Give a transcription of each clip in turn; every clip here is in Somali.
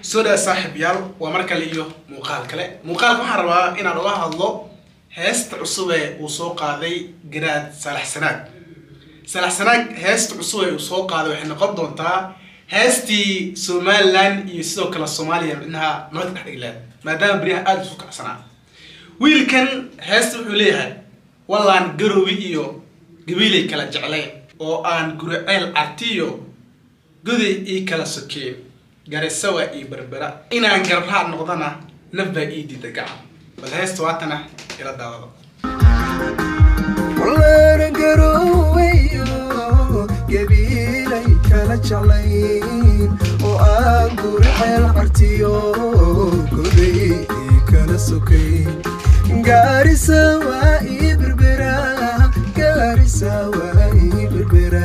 soo dhaa saaxiibyaal waa mar kale iyo muuqaal kale muuqaalka waxaan rabaa inaan uga hadlo heesta cusub ee uu soo qaaday garaad saalax sanaag saalax sanaag heesta cusub ee uu soo qaaday waxay noqon doontaa heestii somaliland iyo sidoo kale soomaaliya midnaha nabad dhex dhigleed maadaama beryaha aada isu kacsanaa wiilkan heesta wuxuu leeyahay wallaan garowi iyo gabiilay kala jeclayn oo aan guriceel artiyo goday ii kala sokeen garisawa iyo berbera inaan garabraa noqdana naf baa ii diida gacan bal heesta waatana ila daadada walaana garoweyo gabiilay kala jeclayn oo aan guriceel cartiyo goday ii kala sokayn gaarisa waa ii berbera gaarisa waa ii berbera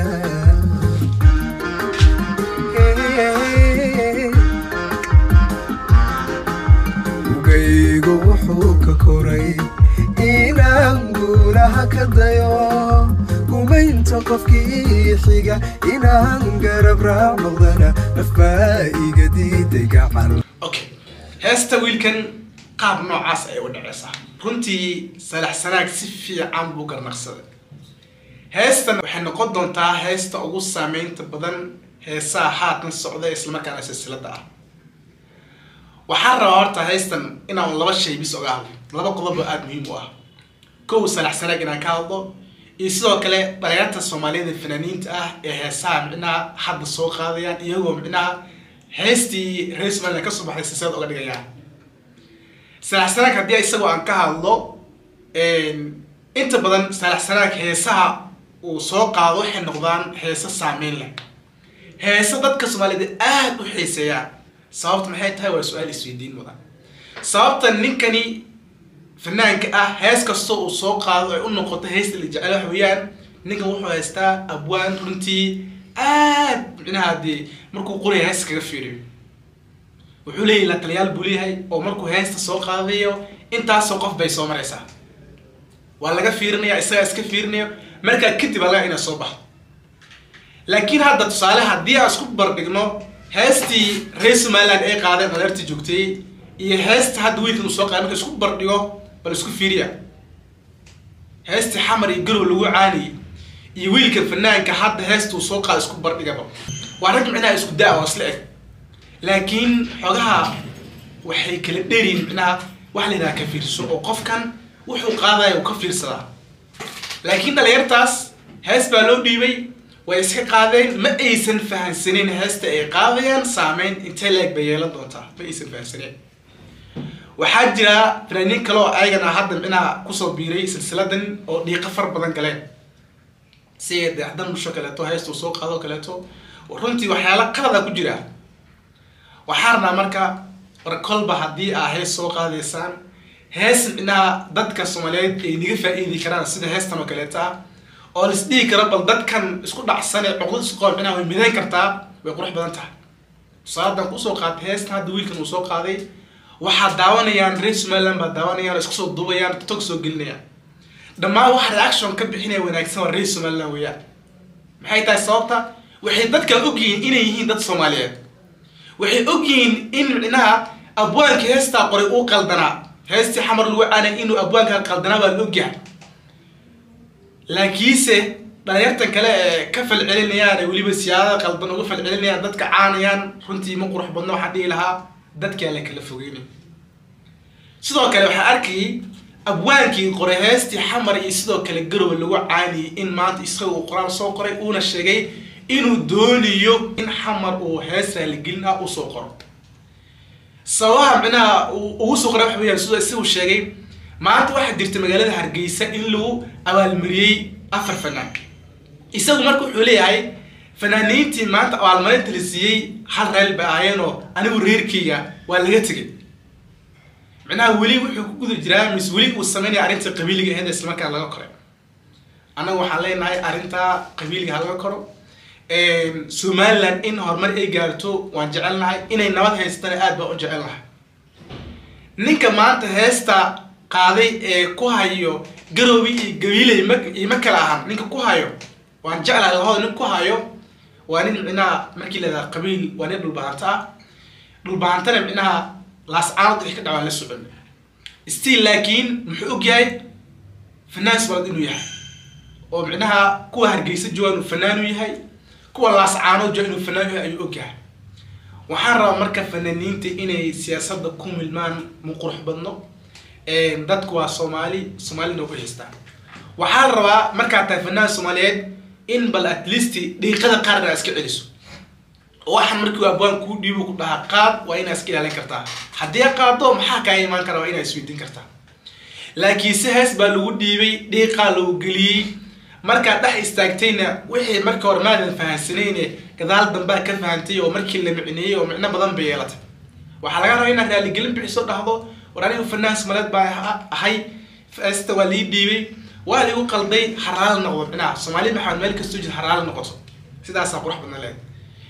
ugaygu wuxuu ka koray inaan guulaha ka dayo gumaynta qofkii xiga inaan garab raac noqdana nafbaa iga diiday gacan okay heesta wiilkan qaab noocaas ayay u dhaceysaa runtii salax sanaag si fiican buu garnaqsaday heestan waxay noqon doontaa heesta ugu saameynta badan heesaha haatan socda islamarkaana silsilada ah waxaan rabaa horta heystan inaan laba shay bis oga hadlo laba qodob oo aada muhiim u ah kow salax sanaag inaan ka hadlo iyo sidoo kale dhalinyarta soomaaliyada fanaaniinta ah ee heesaha micnaha hadda soo qaadayaan iyagoo micnaha heestii reer somaliland kasoo baxday silsilad oga dhigayaan salax sanaag haddii isagoo aan ka hadlo inta badan salax sanaag heesaha uu soo qaado waxay noqdaan heese saameyn leh heese dadka soomaaliyed aada u xiiseeyaan sababta maxay tahay waa su-aal isweydiin mudan sababta ninkani fanaanka ah hees kastoo uu soo qaado ay u noqoto heesta la jecel wax weeyaan ninkan wuxuu haystaa abwaan runtii aad micnaha dee markuu qoriya heesta kaga fiiriyo wuxuu leeyahy la taliyaal buu leeyahay oo markuu heesta soo qaadayo intaasoo qof bay soo maraysaa waa laga fiirinaya isagaa iska fiirinayo markaa kadib alaga inay soo baxdo laakiin hadda tusaale haddii aan isku barbigno heestii reer somaliland ay qaadeen dhaleerta joogtay iyo heesta hadda wiilkan uu soo qaaday marka isku bardhigo bal isku fiiriya heestii xamar iyo garow lagu caaniyey iyo wiilkan fanaanka hadda heesta uu soo qaada isku bardhigaba waa rag micnaha isku da- oo isla eg laakiin xogaha waxay kala dheeriyin micnaha wax la yidhaha ka fiirso oo qofkan wuxuu qaadaya uu ka fiirsadaa laakiin dhalinyartaas hees baa loo dhiibay way iska qaadeen ma aysan fahansanin heesta ay qaadayaan saameyn intee leeg bay yeelan doontaa ma aysan fahansanin waxaa jira fanaaniin kale oo ayagana hadda micnaha kusoo biiray silsiladan oo dhiiqo far badan galeen si daacdan dhusho kaleeto heesta uu soo qaado kaleeto runtii waxyaala qalada ku jira waxaa rabnaa marka war kolba haddii aa hees soo qaadaysaan hees micnaha dadka soomaaliyeed ay naga faa-iidi karaan sida heestan oo kaleeta ah oo la isdhihi karo bal dadkan isku dhacsan ee cuqdad isku qaba micnaha way midayn kartaa way qurux badan tahay tusaaladan kusoo qaatay heestan hadda wiilkan uu soo qaaday waxaa daawanayaan reer somaliland baa daawanayaan isku soo duubayaan tog soo gelinayaan dhammaan wax reaction ka bixinaya wanaagsan waa reer somaliland weeyaan maxay tahay sababta waxay dadkan ogyihiin inay yihiin dad soomaaliyeed waxay ogyihiin in micnaha abwaanka heestaa qoray uu qaldanaa heestii xamar lagu caanay inuu abwaanka qaldanaa baa la ogyahay laakiinse dhalinyartan kale ee ka falcelinayaan ee weliba siyaadada qaldan uga falcelinayaan dadka caanayaan runtii ma qurux badno waxaan dhihi lahaa dadkaa la kala fogeynay sidoo kale waxaa arkayay abwaankii qoray heestii xamar iyo sidoo kale garowe lagu caaniyey in maanta isaga uu qoraal soo qoray uuna sheegay inuu doonayo in xamar uu hees raaligelin ah usoo qoro sababaha micnaha ugu soo qoray waxa weyaan sidoo isagu sheegay maanta waxaa jirta magaalada hargeysa in lagu abaalmariyey afar fanaan isagu marka wuxuu leeyahay fanaaniintii maanta abaalmarinta la siiyey hal reel bay ahaayeenoo anigu reerkeyga waa laga tegay micnaha weli wuxuu ku guda jiraa mise weli uu sameynaya arrintii qabiiliga ahayd islamarkaan laga koray annaga waxaan leenahay arrintaa qabiiliga ha laga koro somaliland in horumar ay gaarto waan jecelnahay inay nabad haystana aad baan u jecelnahay ninka maanta heesta qaaday ee ku hayo garoobi iyo gabiiley ma iyo ma kala ahan ninka ku hayo waan jeclahay labada nin ku hayo waa nin micnaha markii la yidhaha qabiil waa nin dhulbaanta ah dhulbaantana micnaha laascaanood wixii ka dhacaan la socon still laakiin muxuu og yahay fanaan soomaalid inuu yahay oo micnaha kuwa hargeysa jooga inuu fanaan u yahay kuwa laascaanood jooga inuu fanaan u yahay ayuu og yahay waxaan rabaa marka fanaaniinta inay siyaasadda ku milmaan mu qurux badno dadku waa soomaali soomaalina u haystaa waxaa la rabaa markaad tahay fanaan soomaaliyeed in bal at least dhiiqada qaarna iska celiso oo waxaan markii abwaan kuu dhiibo ku dhahaa qaad waa inaa iska ilaalin kartaa haddii qaado maxaa kaa imaan kara waa inaa isweydiin kartaa laakiin si hees baa lagu dhiibay dhiiqaa lagu geliyey markaad dhex istaagtayna wixii markii hore maadan fahansanayne gadaal dambaa ka fahantay oo markii la micneeyey oo micno badan bay yeelatay waxaa laga rabaa inaad raaligelin bixiso dhahdo war anigu fanaan somaleed baa ahay heesta waa lii dhiibay waa ligu qalday haraala noqdo micnaha soomaali maxamed meel kastoo jid haraala noqoto sidaasaa qurux badna leed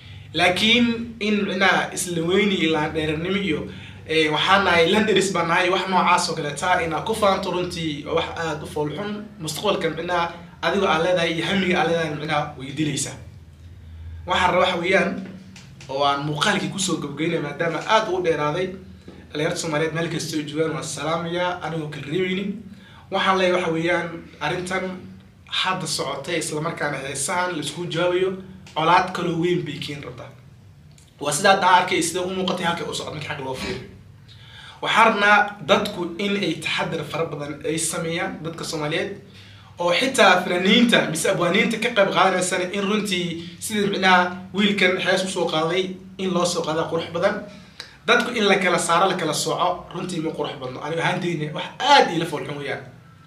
laakiin in micnaha isla weyni iyo laandheernimo iyo waxaa nahay landeris baa nahay wax noocaas oo kaleeta inaa ku faanto runtii waa wax aada u foolxun mustaqbalka micnaha adigoo aad leedahay iyo hamiga aad leedahay micnaha way dilaysaa waxaan raba waxa weeyaan oo aan muuqaalkii kusoo gabgeynaya maadaama aada ugu dheeraaday dhalinyarta soomaaliyeed meel kastoo joogaan waan salaamayaa anigoo kala reebeynin waxaan leeyahay waxa weeyaan arrintan hadda socotay islamarkaana heesahan laisku jawaabayo colaad kaloo weyn bay keeni rabtaa waa sidaa daa arkay sida u muuqatay halka u socod marka xag loo fiiriyo waxaa rabnaa dadku in ay taxadar fara badan ay sameeyaan dadka soomaaliyeed oo xitaa fanaaniinta mise abwaaniinta ka qayb qaadanaysana in runtii sida micnaha wiilkan xees usoo qaaday in loo soo qaada qurux badan dadku in la kala saaro la kala sooco runtii ma qurux badno anigo ahaanteyna wax aada iila foolxun weeyaan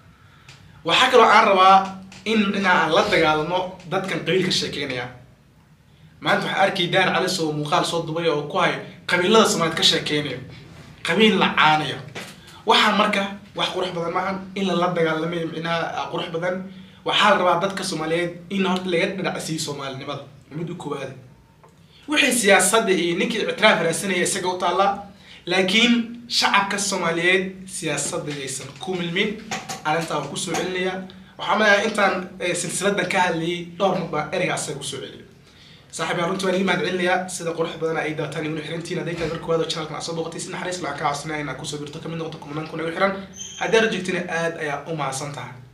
waxaa kaloo aan rabaa in micnaha aan la dagaalamo dadkan qabiilka sheekeynaya maanta waxaa arkay daar calis oo muuqaal soo dubay oo ku hay qabiilada soomaaliyeed ka sheekeynayo qabiil la caanayo waxaa marka wax qurux badan maahan in lala dagaalamayo micnaha qurux badan waxaa la rabaa dadka soomaaliyeed in horta laga dhadhacsiiyo soomaalinimada mid u koowaada wixii siyaasadda iyo ninkii ictiraaf raadsanaya isaga u taallaa laakiin shacabka soomaaliyeed siyaasadda yaysan ku milmin arrintaa waan kusoo celinaya waxaa malayaa intaan silsiladan ka hadlayay dhowr mar baa ereyga asaga kusoo celiyo saaxiib yaa runtii waan ii mahad celinayaa sida qurux badan ay daataan iguna xirantiin hadday tahay marka waada channelkan aad soo booqatay si naxariis lacag kaa codsanaya inaad kusoo birto kamid noqoto kumanaan kun igu xiran haddii aad rajegtina aad ayaa u mahadsan tahay